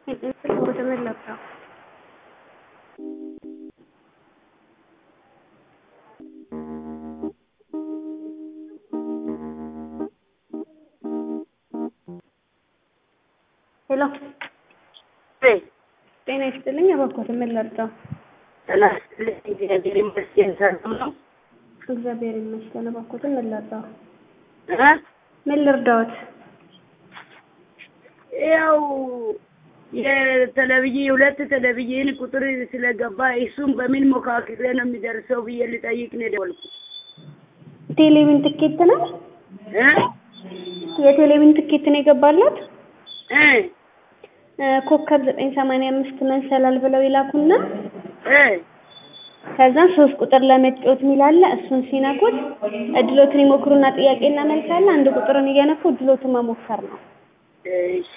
ወደመለካ ሄሎ ጤና ይስጥልኝ። እባክዎት ምን ልርዳው? ጤና ይስጥልኝ። እግዚአብሔር ይመስገን ሰላም ነው። እግዚአብሔር ይመስገን። እባክዎት ምን ልርዳው? እ ምን ልርዳዎት? ያው የቴሌቪዥን ሁለት ቴሌቪዥን ቁጥር ስለገባ እሱም በምን ሞካክሬ ነው የሚደርሰው ብዬ ልጠይቅ ነው የደወልኩት። ቴሌቪዥን ትኬት ነው? እ የቴሌቪዥን ትኬት ነው የገባለት? እ ኮከብ ዘጠኝ ሰማንያ አምስት መንሰላል ብለው ይላኩና እ ከዛ ሶስት ቁጥር ለመጫወት የሚል አለ። እሱን ሲነኩት እድሎትን ይሞክሩና ጥያቄና መልስ አለ። አንድ ቁጥርን እየነኩ እድሎትን መሞከር ነው። እሺ